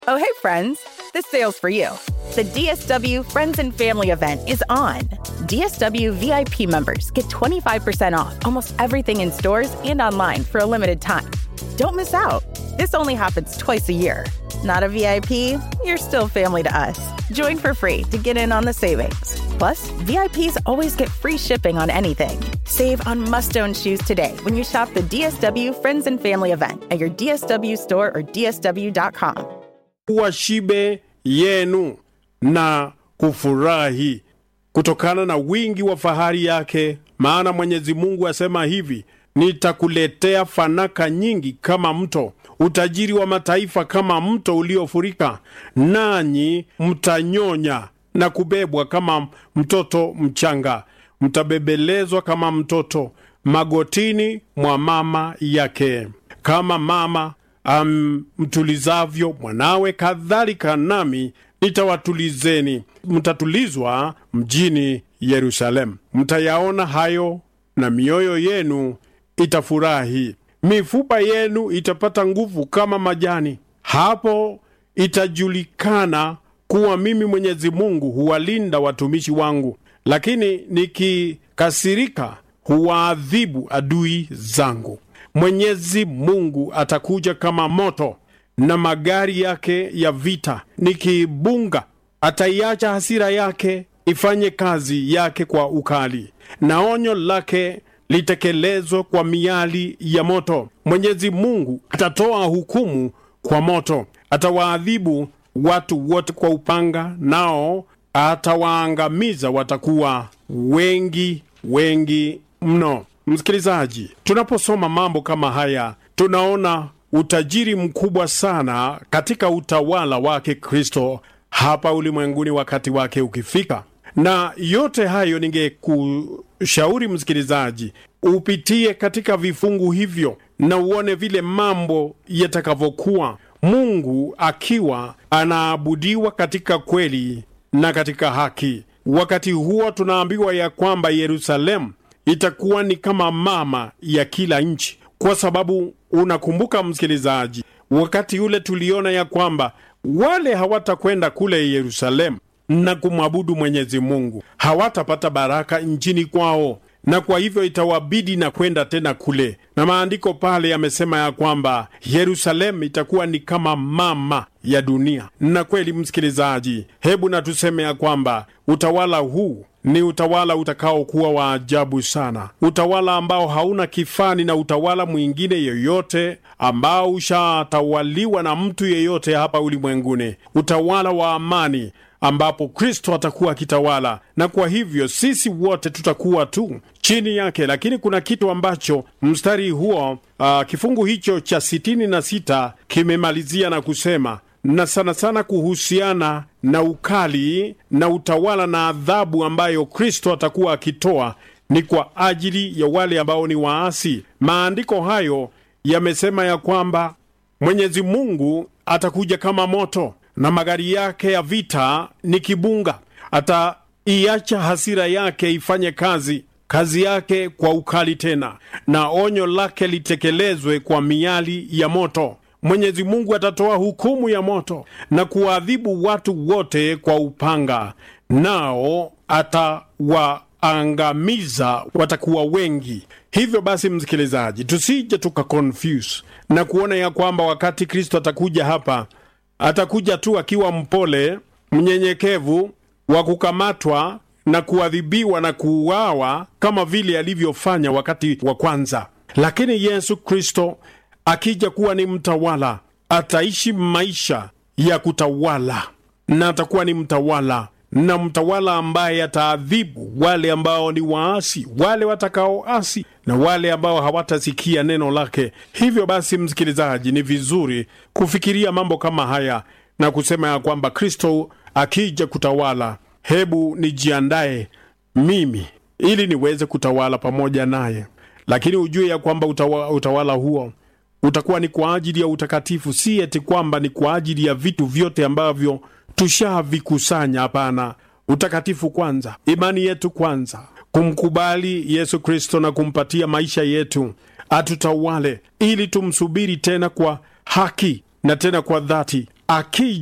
Oh, hey, friends. This sale's for you. The DSW Friends and Family event is on. DSW VIP members get 25% off almost everything in stores and online for a limited time. Don't miss out. This only happens twice a year. Not a VIP? You're still family to us. Join for free to get in on the savings. Plus, VIPs always get free shipping on anything. Save on must own shoes today when you shop the DSW Friends and Family event at your DSW store or DSW.com. kuwa shibe yenu na kufurahi kutokana na wingi wa fahari yake, maana Mwenyezi Mungu asema hivi: nitakuletea fanaka nyingi kama mto, utajiri wa mataifa kama mto uliofurika, nanyi mtanyonya na kubebwa kama mtoto mchanga, mtabebelezwa kama mtoto magotini mwa mama yake, kama mama amtulizavyo mwanawe, kadhalika nami nitawatulizeni, mtatulizwa mjini Yerusalemu. Mtayaona hayo na mioyo yenu itafurahi, mifupa yenu itapata nguvu kama majani. Hapo itajulikana kuwa mimi Mwenyezi Mungu huwalinda watumishi wangu, lakini nikikasirika huwaadhibu adui zangu. Mwenyezi Mungu atakuja kama moto na magari yake ya vita, nikibunga ataiacha hasira yake ifanye kazi yake kwa ukali, na onyo lake litekelezwe kwa miali ya moto. Mwenyezi Mungu atatoa hukumu kwa moto, atawaadhibu watu wote kwa upanga, nao atawaangamiza, watakuwa wengi wengi mno. Msikilizaji, tunaposoma mambo kama haya, tunaona utajiri mkubwa sana katika utawala wake Kristo hapa ulimwenguni wakati wake ukifika. Na yote hayo ningekushauri msikilizaji, upitie katika vifungu hivyo na uone vile mambo yatakavyokuwa, Mungu akiwa anaabudiwa katika kweli na katika haki. Wakati huo tunaambiwa ya kwamba Yerusalemu itakuwa ni kama mama ya kila nchi, kwa sababu unakumbuka msikilizaji, wakati ule tuliona ya kwamba wale hawatakwenda kule Yerusalemu na kumwabudu Mwenyezi Mungu hawatapata baraka nchini kwao, na kwa hivyo itawabidi na kwenda tena kule, na maandiko pale yamesema ya kwamba Yerusalemu itakuwa ni kama mama ya dunia. Na kweli msikilizaji, hebu na tuseme ya kwamba utawala huu ni utawala utakaokuwa wa ajabu sana, utawala ambao hauna kifani na utawala mwingine yoyote ambao ushatawaliwa na mtu yeyote hapa ulimwenguni, utawala wa amani ambapo Kristo atakuwa akitawala, na kwa hivyo sisi wote tutakuwa tu chini yake. Lakini kuna kitu ambacho mstari huo uh, kifungu hicho cha sitini na sita kimemalizia na kusema na sana sana kuhusiana na ukali na utawala na adhabu ambayo Kristo atakuwa akitoa ni kwa ajili ya wale ambao ni waasi. Maandiko hayo yamesema ya kwamba Mwenyezi Mungu atakuja kama moto na magari yake ya vita ni kibunga. Ataiacha hasira yake ifanye kazi kazi yake kwa ukali tena, na onyo lake litekelezwe kwa miali ya moto. Mwenyezi Mungu atatoa hukumu ya moto na kuwaadhibu watu wote kwa upanga, nao atawaangamiza, watakuwa wengi. Hivyo basi, msikilizaji, tusije tuka confuse na kuona ya kwamba wakati Kristo atakuja hapa atakuja tu akiwa mpole, mnyenyekevu, wa kukamatwa na kuadhibiwa na kuuawa kama vile alivyofanya wakati wa kwanza. Lakini Yesu Kristo akija kuwa ni mtawala, ataishi maisha ya kutawala na atakuwa ni mtawala na mtawala ambaye ataadhibu wale ambao ni waasi, wale watakaoasi na wale ambao hawatasikia neno lake. Hivyo basi, msikilizaji, ni vizuri kufikiria mambo kama haya na kusema ya kwamba Kristo akija kutawala, hebu nijiandae mimi ili niweze kutawala pamoja naye. Lakini ujue ya kwamba utawa, utawala huo utakuwa ni kwa ajili ya utakatifu, si eti kwamba ni kwa ajili ya vitu vyote ambavyo tushavikusanya. Hapana, utakatifu kwanza, imani yetu kwanza, kumkubali Yesu Kristo na kumpatia maisha yetu atutawale, ili tumsubiri tena kwa haki na tena kwa dhati, akija